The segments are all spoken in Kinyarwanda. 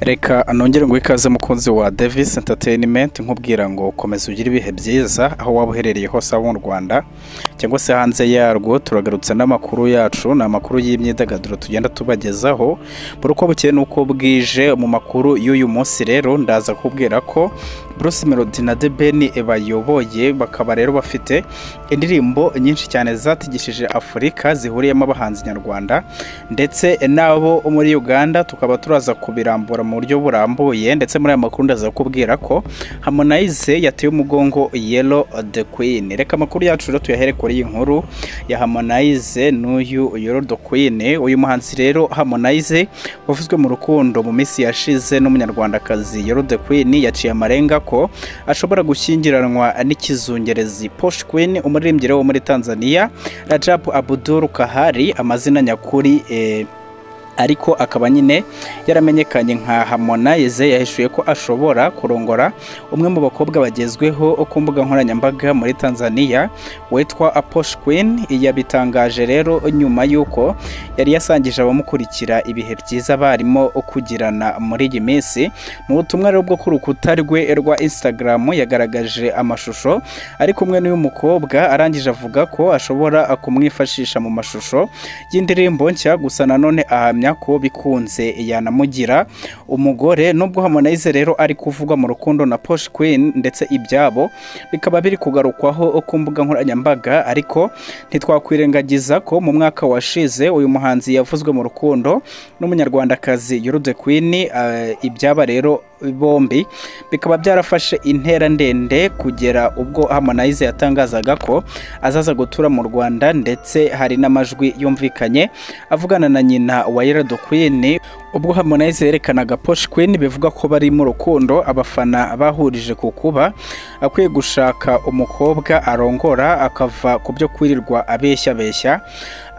reka nongere ngo ikaze mukunzi wa Davis Entertainment nkubwira ngo komeza ugire ibihe byiza aho waba uherereye hose abo mu Rwanda cyangwa se hanze yarwo turagarutse n'amakuru yacu ni amakuru y'imyidagaduro tugenda tubagezaho buri uko bukeye n'uko bwije mu makuru y'uyu munsi rero ndaza kubwira ko Bruce Melody na The Ben bayoboye bakaba rero bafite indirimbo nyinshi cyane zatigishije Afurika zihuriyemo abahanzi nyarwanda ndetse n'abo muri Uganda tukaba turaza kubirambura mu buryo burambuye ndetse muri aya makuru ndaza kubwira ko Harmonize yateye umugongo Yellow the Queen reka amakuru yacu rero tuyahere kuri iyi nkuru ya Harmonize n'uyu Yellow the Queen uyu muhanzi rero Harmonize wavuzwe mu rukundo mu minsi yashize n'umunyarwandakazi Yellow the Queen yaciye amarenga ko ashobora gushyingiranwa n'ikizungerezi Posh Queen umuririmbyi rero wo muri Tanzania Rajab Abdul Kahari amazina nyakuri eh, ariko akaba nyine yaramenyekanye nka Harmonize yahishuye ko ashobora kurongora umwe mu bakobwa bagezweho ku mbuga nkoranyambaga muri Tanzania witwa Aposh Queen yabitangaje rero nyuma y'uko yari yasangije abamukurikira ibihe byiza barimo kugirana muri iyi minsi mu butumwa rero bwo ku rukuta rwe rwa Instagram yagaragaje amashusho ari kumwe n'uyu mukobwa arangije avuga ko ashobora kumwifashisha mu mashusho y'indirimbo nshya gusa nanone ahamya ko bikunze yanamugira umugore nubwo Harmonize rero ari kuvugwa mu rukundo na Posh Queen ndetse ibyabo bikaba biri kugarukwaho ku mbuga nkoranyambaga ariko ntitwakwirengagiza ko mu mwaka washize uyu muhanzi yavuzwe mu rukundo n'umunyarwandakazi Yurude Queen eh, ibyaba rero bombi bikaba byarafashe intera ndende kugera ubwo Harmonize yatangazaga ko azaza gutura mu Rwanda ndetse hari n'amajwi yumvikanye avugana na nyina wa Yerado Queen ubwo Harmonize yerekanaga Posh Queen bivuga ko bari mu rukundo abafana bahurije ku kuba akwiye gushaka umukobwa arongora akava ku byo kwirirwa abeshyabeshya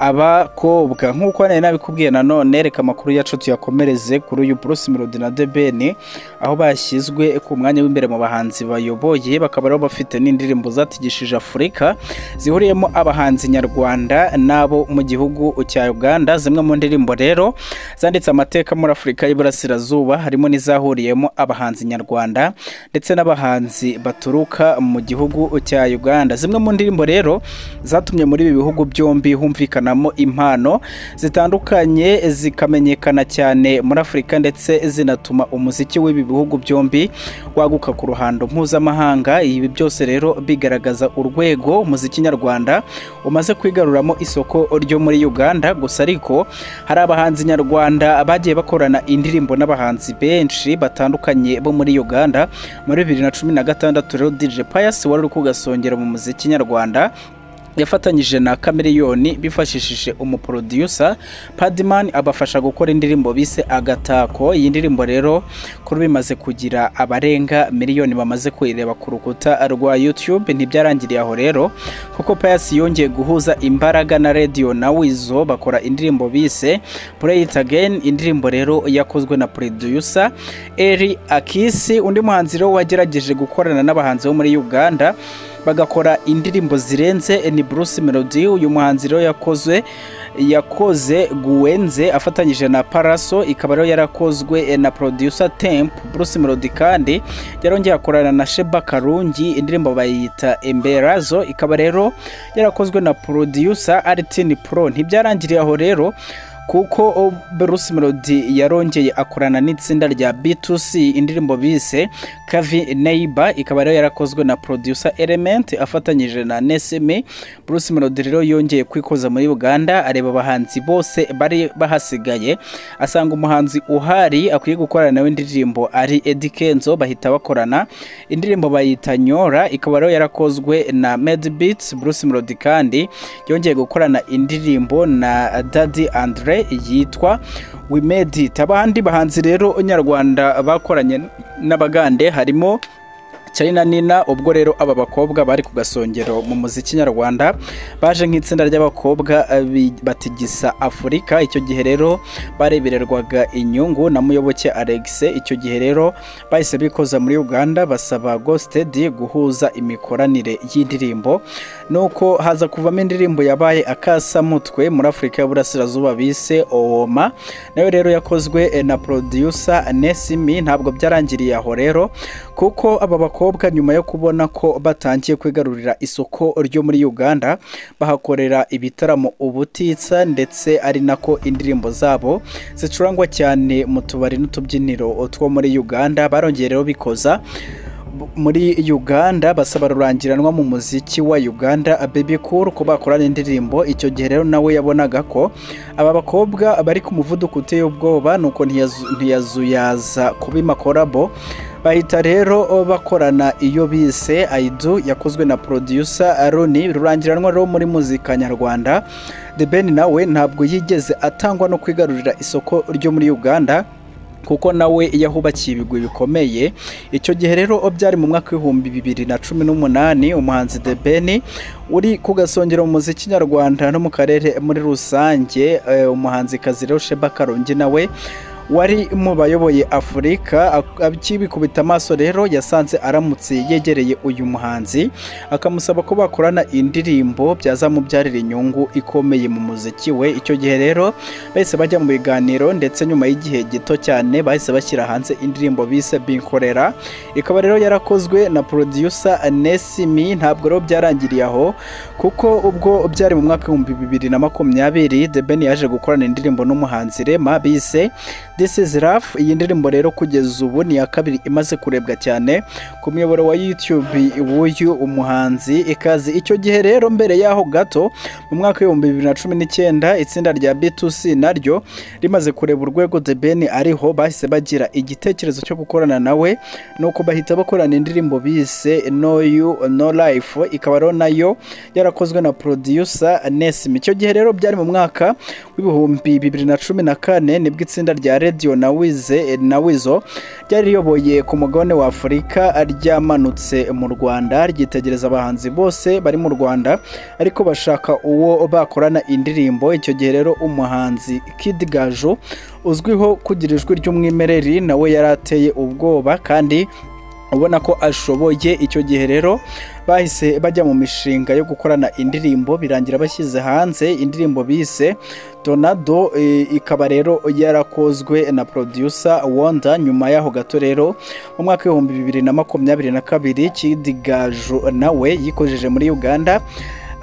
abakobwa nk'uko nari nabikubwiye nanone reka amakuru yacu tuyakomereze kuri uyu Bruce Melody na The Ben aho bashyizwe ku mwanya w'imbere mu bahanzi bayoboye bakaba rero bafite n'indirimbo zatigishije Afurika zihuriyemo abahanzi nyarwanda n'abo mu gihugu cya Uganda zimwe mu ndirimbo rero zanditse amateka muri Afurika y'Iburasirazuba harimo n'izahuriyemo abahanzi nyarwanda ndetse n'abahanzi baturuka mu gihugu cya Uganda zimwe mu ndirimbo rero zatumye muri ibi bihugu byombi humvikanamo impano zitandukanye zikamenyekana cyane muri Afurika ndetse zinatuma umuziki w'ibi bihugu byombi waguka ku ruhando mpuzamahanga ibi byose rero bigaragaza urwego umuziki nyarwanda umaze kwigaruramo isoko ryo muri Uganda gusa ariko hari abahanzi nyarwanda bagiye bakorana indirimbo n'abahanzi benshi batandukanye bo muri Uganda muri bibiri na cumi na gatandatu rero DJ Pius wari uri kugasongera mu muziki nyarwanda yafatanyije na Cameron bifashishije umuproducer Padman abafasha gukora indirimbo bise agatako iyi ndirimbo rero kuri bimaze kugira abarenga miliyoni bamaze kuyireba ku rukuta rwa YouTube ntibyarangiriye aho rero kuko Pius yongeye guhuza imbaraga na Radio na Weasel bakora indirimbo bise Play It Again indirimbo rero yakozwe na producer Eri Akisi undi muhanzi rero wagerageje gukorana n'abahanzi bo muri Uganda bagakora indirimbo zirenze ni Bruce Melody uyu muhanzi rero yakozwe yakoze Guenze afatanyije na Paraso ikaba rero yarakozwe na producer Temp Bruce Melody kandi yarongeye akorana na Sheba Karungi indirimbo bayita Emberazo ikaba rero yarakozwe na producer Artin Pro ntibyarangiriye aho rero kuko Bruce Melody yarongeye akorana n'itsinda rya B2C indirimbo bise Kavi Neighbor ikaba rero yarakozwe na producer Element afatanyije na Nesme Bruce Melody rero yongeye kwikoza muri Uganda areba abahanzi bose bari bahasigaye asanga umuhanzi uhari akwiye gukorana nawe indirimbo ari Eddy Kenzo bahita bakorana indirimbo bayita Nyora ikaba rero yarakozwe na Mad Beats Bruce Melody kandi yongeye gukorana indirimbo na Daddy Andre yitwa We Made It abandi bahanzi rero nyarwanda bakoranye n'abagande harimo Charina Nina ubwo rero aba bakobwa bari ku gasongero mu muziki nyarwanda baje nk'itsinda ry'abakobwa eh, bi- batigisa Afurika icyo gihe rero barebererwaga inyungu na Muyoboke Alex icyo gihe rero bahise bikoza muri Uganda basaba Gostedi guhuza imikoranire y'indirimbo nuko haza kuvamo indirimbo yabaye akasamutwe muri Afurika y'Uburasirazuba bise Owoma nayo rero yakozwe eh, na producer Nesimi ntabwo byarangiriye aho rero kuko aba bakobwa nyuma yo kubona ko batangiye kwigarurira isoko ryo muri Uganda bahakorera ibitaramo ubutitsa ndetse ari nako indirimbo zabo zicurangwa cyane mu tubari n'utubyiniro two muri Uganda barongeye rero bikoza b- muri Uganda basaba rurangiranwa mu muziki wa Uganda Baby Cool ko bakorana indirimbo icyo gihe rero nawe yabonaga ko aba bakobwa bari ku muvuduko uteye ubwoba nuko ntiyazu- ntiyazuyaza kubima korabo bahita rero bakorana iyo bise aidu yakozwe na producer roni rurangiranwa rero muri muzika nyarwanda the ben nawe ntabwo yigeze atangwa no kwigarurira isoko ryo muri uganda kuko nawe yahubakiye ibigwi bikomeye icyo gihe rero byari mu mwaka w'ibihumbi bibiri na cumi n'umunani umuhanzi The Ben uri ku gasongero mu muziki nyarwanda no mu karere muri rusange eh, umuhanzikazi rero Sheba Karongi nawe wari mu bayoboye afurika ak- akibikubita amaso rero yasanze aramutse yegereye uyu muhanzi akamusaba ko bakorana indirimbo byazamubyarira inyungu ikomeye mu muziki we icyo gihe rero bahise bajya mu biganiro ndetse nyuma y'igihe gito cyane bahise bashyira hanze indirimbo bise binkorera ikaba rero yarakozwe na producer Nesimi ntabwo rero byarangiriye aho kuko ubwo byari mu mwaka w'ibihumbi bibiri na makumyabiri The Ben yaje gukorana indirimbo n'umuhanzi Rema bise This is Love iyi ndirimbo rero kugeza ubu ni iya kabiri imaze kurebwa cyane ku muyoboro wa YouTube w'uyu umuhanzi ikaze icyo gihe rero mbere y'aho gato mu mwaka w'ibihumbi bibiri na cumi n'icyenda itsinda rya B2C naryo rimaze kureba urwego The Ben ariho bahise bagira igitekerezo cyo gukorana nawe nuko bahita bakorana indirimbo bise No You No Life ikaba rero nayo yarakozwe na producer Nesmi icyo gihe rero byari mu mwaka w'ibihumbi bibiri na cumi na kane nibwo itsinda rya Radio Nawize Nawizo ryari riyoboye ku mugabane wa Afurika ryamanutse mu Rwanda ryitegereza abahanzi bose bari mu Rwanda ariko bashaka uwo bakorana indirimbo icyo gihe rero umuhanzi Kid Gaju uzwiho kugira ijwi ry'umwimerere nawe yari ateye ubwoba kandi ubona ko ashoboye icyo gihe rero bahise bajya mu mishinga yo gukorana indirimbo birangira bashyize hanze indirimbo bise Tornado eh, ikaba rero yarakozwe na producer Wonder nyuma yaho gato rero mu mwaka w'ibihumbi bibiri na makumyabiri na kabiri Kidigaju nawe yikojeje muri Uganda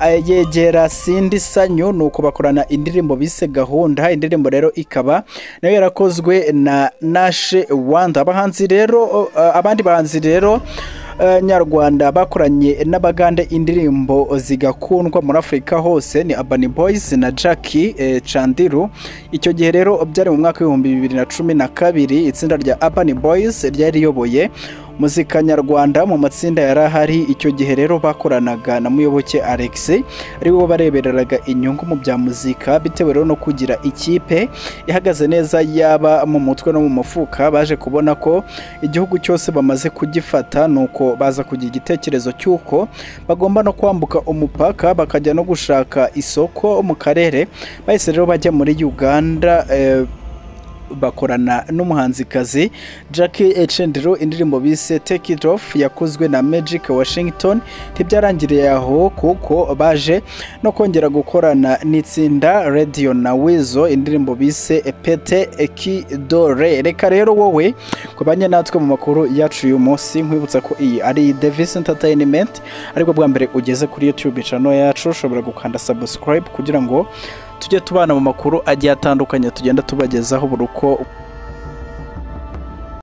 eh, yegera Cindy Sanyu nuko bakorana indirimbo bise gahunda indirimbo rero ikaba nayo yarakozwe na Nashe Wanda abahanzi rero eh, abandi bahanzi rero eh, nyarwanda bakoranye n'abagande indirimbo zigakundwa muri afurika hose ni Urban Boys na Jackie eh, Chandiru icyo gihe rero byari mu mwaka w'ibihumbi bibiri na cumi na kabiri itsinda rya Urban Boys ryari riyoboye muzika nyarwanda mu matsinda yari ahari icyo gihe rero bakoranaga na muyoboke Alex ari we barebereraga inyungu mu bya muzika bitewe rero no kugira ikipe ihagaze neza yaba mu mutwe no mu mufuka baje kubona ko igihugu cyose bamaze kugifata nuko baza kugira igitekerezo cy'uko bagomba no kwambuka umupaka bakajya no gushaka isoko mu karere bahise rero bajya muri Uganda eh, bakorana n'umuhanzikazi Jackie Echendro indirimbo bise Take It Off yakozwe na Magic Washington ntibyarangiriye aho kuko baje no kongera gukorana n'itsinda Radio na Weasel indirimbo bise Pete Ekidore reka rero wowe kubanye natwe mu makuru yacu uyu munsi nkwibutsa ko iyi ari Davis Entertainment ariko bwa mbere ugeze kuri YouTube channel yacu ushobora gukanda subscribe kugira ngo tujye tubana mu makuru agiye atandukanye tugenda tubagezaho buri uko